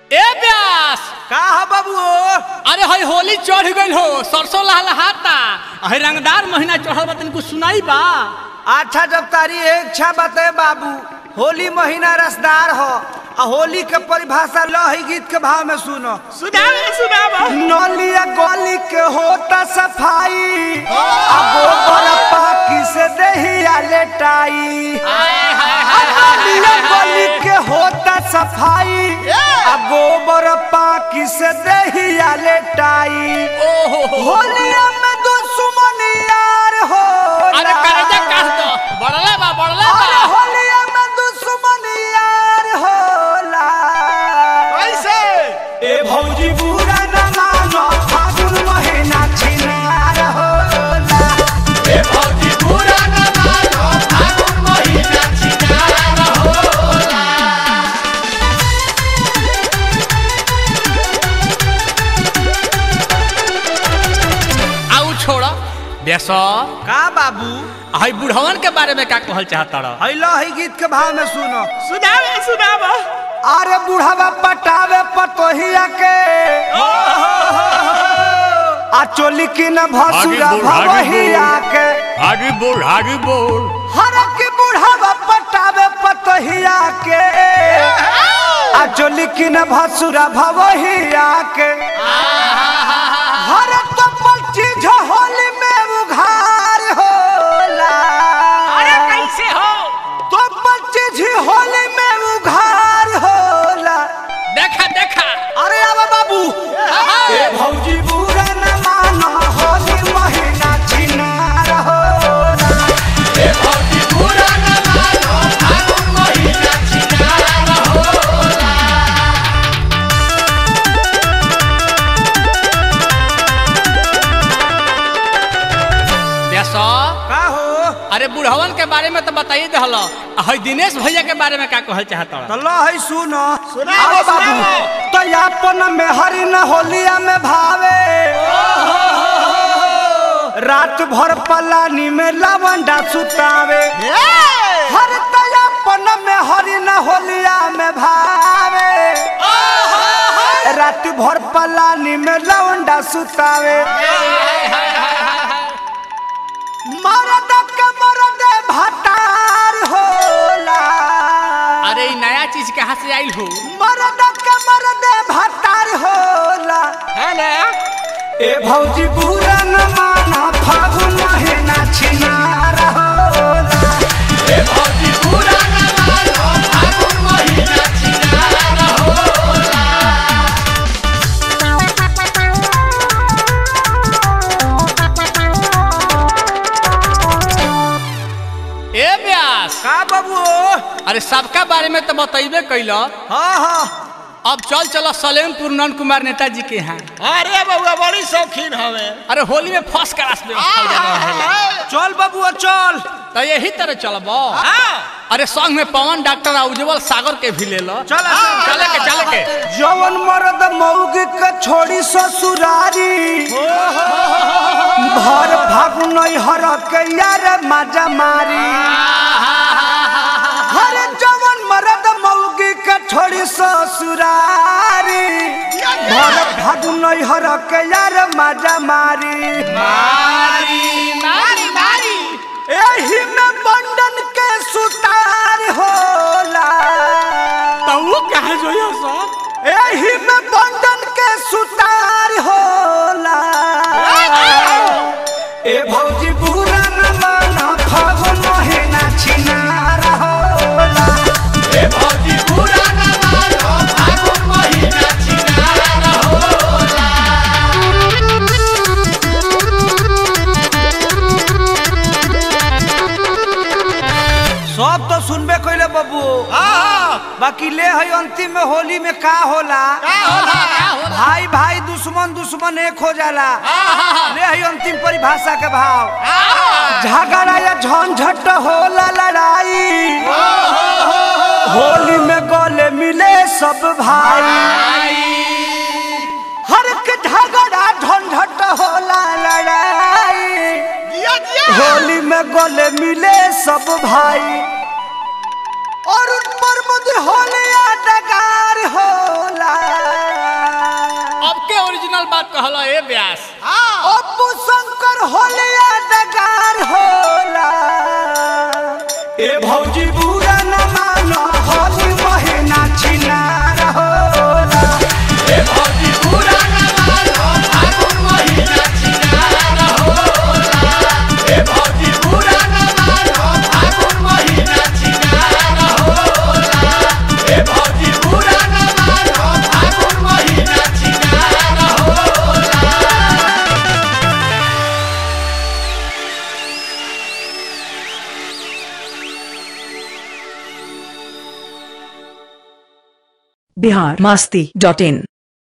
ए व्यास का ह बाबू अरे हई होली चढ़ गइल हो सरसों लहलहाता हई रंगदार महीना चढ़ल बा तनिको सुनाई बा अच्छा जब तारी इच्छा बते बाबू होली महीना रसदार हो आ होली के परिभाषा लही गीत के भाव में सुनो सुनावे सुनावा नलिया गली के होता सफाई आ गोबर पाकी से दहिया लेटाई नलिया गली के होता सफाई आ गोबर पाकी से दहिया लेटाई ओहो होलिया में दुश्मन यार हो अरे करजा काट दो बड़ले बा बड़ले अरे बा होलिया में दुश्मन यार होला कैसे ए भौजी बुरा न मानो फागुन महीना छिनार होला ए भौजी पूरा न मानो फागुन महीना छिनार होला आउ छोड़ बेस का बाबू हई बुढ़वन के बारे में का कहल चाहता रह हैलो है गीत के भाव में सुनो सुनावे सुनावा अरे बुढ़ावा पटावे पतोहिया के आ चोली की न भसुरा आगे बोल, आगे भवहिया के आगे बोल आगे बोल हर के बुढ़ावा पटावे पतोहिया के आ चोली की न भसुरा भवहिया के हर कपल चीज होली में उघार होला अरे कैसे हो कपल चीज होली में उघार होला देखा देखा अरे आवा बाबू ए भौजी बुरा न मानो होली महीना छिनार होला ए भौजी पूरा न मानो फागुन महीना छिनार होला बेसो का हो अरे बुढ़वन के बारे में तो बताइए दहल हई दिनेश भैया के बारे में का कहल चाहता तो लो है सुनो सुनाओ, आओ बाबू सुनाओ। तो यापन में हरि न होलिया में भावे रात भर पलानी में लवंडा सुतावे हर तयापन में हरि न होलिया में भावे रात भर पलानी में लवंडा सुतावे मरद के मरद भटार होला अरे ई नया चीज कहाँ से आई हो मरद के मरद भटार होला है ना ए भौजी बुरा न माना फागुन महीना छिनार होला ए भौजी पूरा न मानो फागुन महीना छिनार होला ए व्यास का बाबू अरे सबका बारे में तो बतैबे कैल हाँ हाँ अब चल चलो सलेमपुर नंद कुमार नेताजी के यहाँ अरे बउआ बड़ी शौकीन हवे अरे होली में फर्स्ट क्लास व्यवस्था हो जाता है चल बाबू चल तो यही तरह चलब अरे संग में पवन डॉक्टर आ उज्जवल सागर के भी ले लो चल चले के चले के जवन मरद मौगी के छोड़ी ससुरारी भर फागुन हर के यार माजा मारी हर जवन मरद मौगी के छोड़ी ससुरारी भर फागुन हर के यार माजा मारी मारी मारी मारी एही में बंधन के सुतार होला तो वो कहा जो ये सब एही में बंधन के सुतार होला ए भौजी बुरा न माना फागुन महीना छिनार होला ए भौजी पूरा न मानो फागुन महीना छिनार होला सब तो सुनबे कइले बबू बाकी ले है अंतिम में होली में का होला भाई भाई दुश्मन दुश्मन एक हो जाला ले है अंतिम परिभाषा के भाव झगड़ा या झंझट होला लड़ाई होली में गले मिले सब भाई हर के झगड़ा झंझट होला लड़ाई होली में गले मिले सब भाई और उन पर मुझे होलिया डगार होला ओरिजिनल बात कहला ए व्यास अपू शंकर होलिया डगार होला ए भौजी बुरा न मानो होली महीना छिनार होला ए भौजी बुरा न मानो फागुन महीना छिनार होला ए भौजी बुरा न मानो फागुन महीना छिनार होला ए भौजी बुरा न मानो फागुन महीना छिनार होला बिहार मास्ती डॉट इन